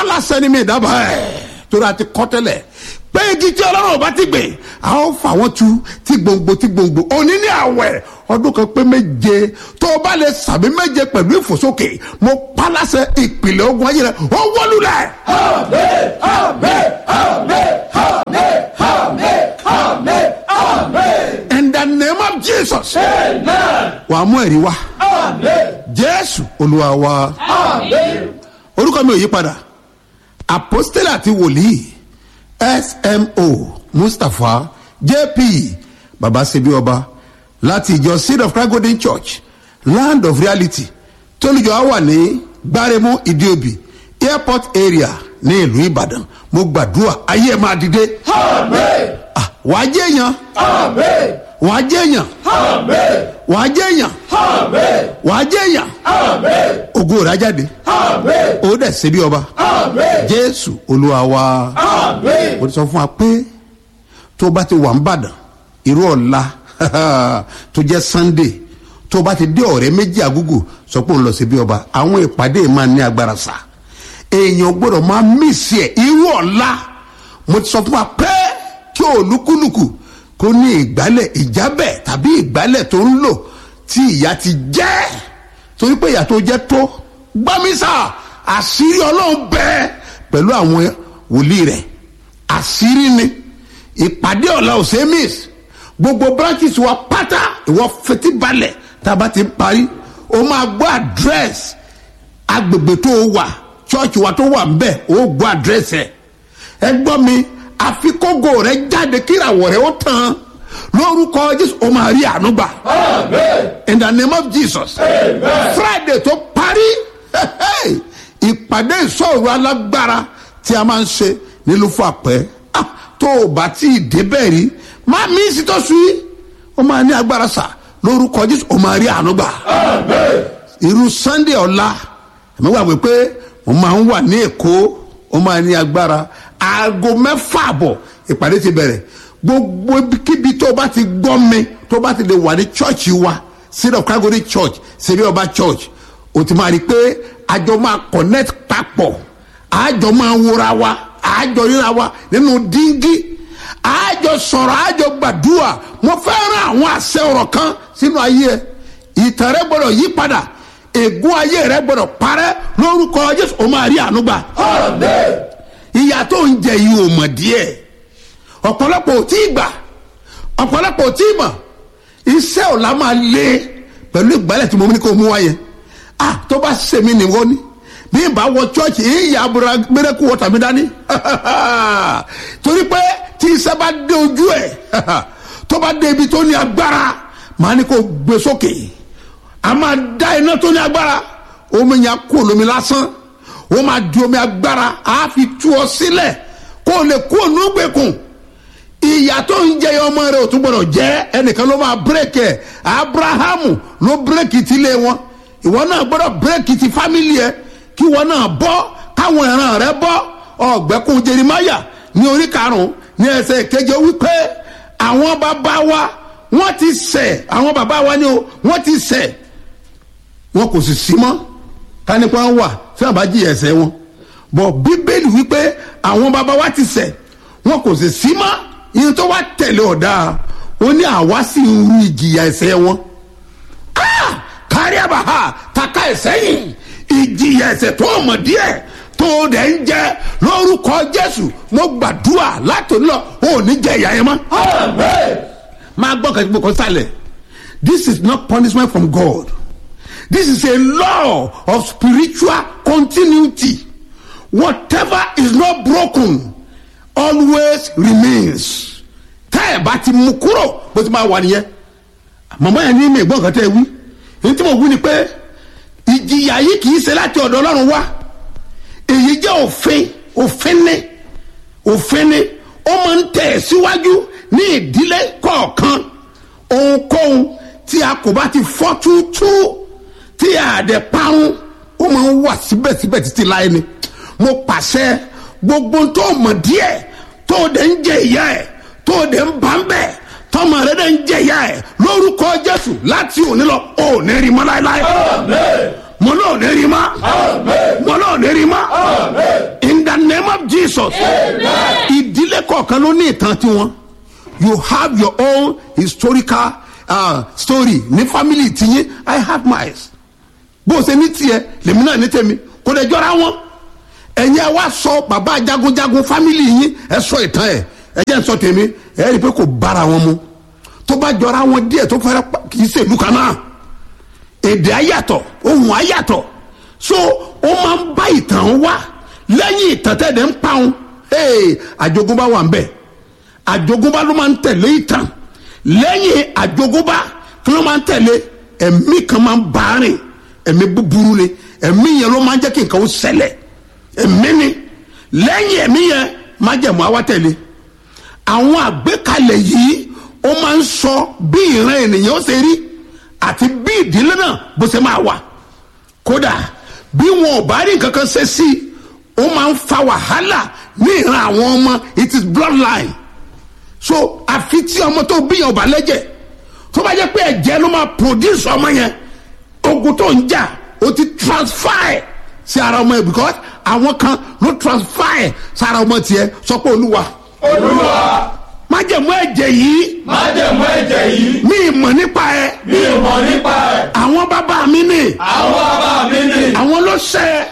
pálásẹ ni mi dábàá ẹ̀ torí a ti kọ́ tẹ́lẹ̀ pé igi tí ọlọ́run ọba ti gbìn a ó fà wọ́n tu tí gbòǹgbò tí gbòǹgbò òní ní àwẹ̀ ọdún kan pé méje tó o bá lè sàbí méje pẹ̀lú ìfòsókè mo pálásẹ ìpìlẹ̀ ogun ayé rẹ ó wọlúlẹ̀. Amen, amen, amen, amen, amen, amen, amen. in the name of jesus Amen, wàá mú ẹ̀rí wá amen, jésù olúwa wa. amen. orúkọ mi ò yí padà apostole àti wòlíì smo mustapha jp baba sebi ọba láti ìjọ seed of christ golden church land of reality tólùjọ á wà ní gbáremú ìdíòbí airport area ní ìlú ìbàdàn mo gbàdúrà ayé ẹ máa dìde Amen, Ah, wàá jẹ́ èèyàn amen, wàá jẹ́ èèyàn amen, wàá jẹ́ èèyàn amen, wàá jẹ́ èèyàn amen, ògo rẹ̀ á jáde amen, ó dẹ̀ sebi ọba amen, jésù olúwa wa. amen. mo ti sọ fún wa pé tó bá ti wà ń bàdàn irú ọ̀la tó jẹ́ sunday tó bá ti dé ọ̀rẹ́ méjì àgúgù sọ pé òun lọ sí bí ọba àwọn ìpàdé máa ní agbára sá èèyàn gbọ́dọ̀ máa mísì ẹ̀ irú ọ̀la mo ti sọ fún wa pé kí olúkúlùkù kó ní ìgbálẹ̀ ìjábẹ̀ tàbí ìgbálẹ̀ tó ń lò tí ìyá ti jẹ́ torí pé ìyá tó jẹ́ tó gbámísà àṣírí ọlọ́run bẹ́ẹ̀ pẹ̀lú àwọn wòlíì rẹ̀ àṣírí ni ìpàdé ọ̀la ò ṣe é miss gbogbo branches wa pátá ìwọ fetí balẹ̀ tá a bá ti parí o máa gbọ́ address agbègbè tó o wà church wa tó wà nbẹ o gbọ́ address ẹ̀ ẹ gbọ́ mi àfikógo rẹ jáde kíràwọ̀ rẹ ó tán lórúkọ jésù o máa rí àánú gbà Amen, in the name of jesus amen. friday tó parí ìpàdé ìṣòro alágbára tí a máa ń ṣe nílùú fún àpẹ Ah, tó o bá tí ì débẹ̀ rí máa mí sí tó sùn yìí ó máa ní agbára sà lórúkọ jésù ó máa rí àánú gbà Amen, irú sunday ọ̀la ẹ̀mí wà wí pé mo máa ń wà ní èkó ó máa ní agbára aago mẹ́fà àbọ̀ ìpàdé ti bẹ̀rẹ̀ gbogbo kíbi tó o bá ti gbọ́ mi tó o bá ti lè wà ní chọ́ọ̀chì wa seed of calgary church sebi ọba church o ti máa rí i pé àjọ máa connect papọ̀ àjọ máa wúra wa àjọ ríra wa nínú díngí àjọ sọ̀rọ̀ àjọ gbàdúrà mo fẹ́ rán àwọn àṣẹ ọ̀rọ̀ kan sínú ayé ẹ ìtàn rẹ gbọdọ̀ yí padà ègún ayé rẹ gbọdọ̀ parẹ́ lórúkọ jésù o máa rí àánú gbà amen, ìyá tó ń jẹ yìí ò mọ̀ díẹ̀ ọ̀pọ̀lọpọ̀ ò tí ì gbà ọ̀pọ̀lọpọ̀ ò tí ì mọ̀ iṣẹ́ ọ̀la máa lé pẹ̀lú ìgbálẹ̀ tí mo ní kó mú wáyé ah tó bá sèmi nìwọ ni bí ìbá wọ chọ́ọ̀chì ìyá abúlé mẹ́rẹ́kù wọ́tà mi dání torí pé tí iṣẹ́ bá dé ojú ẹ̀ tó bá dé ibi tó ní agbára màá ní kó gbé sókè a máa dá iná tó ní agbára omi yẹn kó lómi lásán ó máa di omi agbára á fi tú ọ sílẹ̀ kó o lè kó o nú gbẹkùn ìyá tó ń jẹ ọmọ rẹ ò tún gbọdọ̀ jẹ́ ẹnìkan ló máa bírèkì ẹ̀ abrahamu ló bírèkì ti lé wọn ìwọ náà gbọdọ̀ bírèkì ti fámìlì ẹ kí ìwọ náà bọ́ káwọn ìran rẹ bọ́ ọ̀gbẹ́kùn jerimaya ní orí karùn-ún ní ẹsẹ̀ keje wípé àwọn bàbá wa wọ́n ti ṣẹ̀ àwọn bàbá wa ni o wọ́n ti ṣẹ̀ wọn kò sì sí mọ́ kánípa wà tí wọn bá jí ẹsẹ̀ wọn bọ̀ bíbélì wípé àwọn bàbá wa ti ṣẹ̀ wọn kò sì sí mọ́ ìyẹn tó wá tẹ̀lé ọ̀dà ó ní àwa sì ń ru ìjìyà ẹsẹ̀ wọn Ah! kárí àbáhà taka ẹsẹ̀ yìí ìjìyà ẹsẹ̀ tó mọ̀ díẹ̀ tó dẹ̀ ń jẹ́ lórúkọ jésù mo gbàdúrà látòun lọ ò ní jẹ ìyá yẹn mọ́ amen, máa gbọ́ kẹ́kẹ́ kó sálẹ̀ this is not punishment from god this is a law of spiritual continuity whatever is not broken always remains tẹ́ ẹ̀ bá ti mú kúrò bó ti máa wà nìyẹn màmá yẹn ní mi ìgbọ́n kan tẹ́ ẹ wí ní tí mo wí ni pé ìjìyà yìí kì í ṣe láti ọ̀dọ̀ ọlọ́run wá èyí jẹ́ òfin òfin ní òfin ni ó máa ń tẹ̀ síwájú ní ìdílé kọ̀ọ̀kan ohunkóhun tí a kò bá ti fọ́ túútú tí a dẹ̀ parun ó máa ń wà síbẹ̀síbẹ̀ títí láyé ni mo pàṣẹ gbogbo tó mọ̀ díẹ̀ tó dẹ̀ ń jẹ ìyá ẹ̀ tó dẹ̀ ń bá ń bẹ̀ tọmọ rẹ dẹ̀ ń jẹ ìyá ẹ̀ lórúkọ jésù láti òní lọ ò ní rí mọ́ láéláé amen, mo náà ní rí mọ́ amen, mo náà ní rí mọ́ amen. in jesus ìdílé kọ̀ọ̀kan ló ní ìtàn tiwọn you have your own historical uh, story ní family tiyín i have mine bó o ṣe ní tiẹ̀ lèmi náà ní tèmi kò lè jọra wọn ẹ̀yin ẹ wá sọ bàbá jagunjagun family yín ẹ sọ ìtàn ẹ ẹ jẹ́ n sọ tèmi ẹ rí i pé kò bára wọn mu tó bá jọra wọn díẹ̀ tó fẹ́rẹ́ pa- kì í ṣèlú kan náà èdè ayàtọ̀ ohun ayàtọ̀ so ó máa ń bá ìtàn wá lẹ́yìn ìtàn tẹ̀lé ń pa wọn hey, àjogúnbá wà ń bẹ̀ àjogúnbá ló máa ń tẹ̀lé ìtàn lẹ́yìn àjogúnbá kí ló máa ń tẹ̀lé ẹ̀mí kan máa ń bá a rìn ẹ̀mí búburú ni ẹ̀mí yẹn ló máa ń jẹ́ kí nǹkan ó ṣẹlẹ̀ ẹ̀mí ni lẹ́yìn ẹ̀mí yẹn má jẹ̀mú àwa tẹ̀lé àwọn àgbékalẹ̀ yìí ó máa ń sọ bí ìran ènìyàn ó ṣe rí àti bí ìdílé náà bó ṣe máa wà kódà bí wọn ò bá rí nǹkan kan ṣe sí i ó máa ń fa wàhálà ní ìran àwọn ọmọ it is bloodline so àfi tí ọmọ tó bí yẹn ò bá lẹ́jẹ̀ tó bá jẹ́ pé ẹ̀jẹ̀ ló máa produce ọmọ yẹn ogun tó ń jà ó ti transfer ẹ̀ sí ara ọmọ yẹn because àwọn kan ló transfer ẹ̀ sára ọmọ tiẹ̀ sọ pé olúwa olúwa májẹ̀mú ẹ̀jẹ̀ yìí májẹ̀mú ẹ̀jẹ̀ yìí mi ì mọ̀ nípa ẹ̀ mi ò mọ̀ nípa ẹ̀ àwọn bàbá mi ní àwọn bàbá mi ni àwọn ló ṣẹ́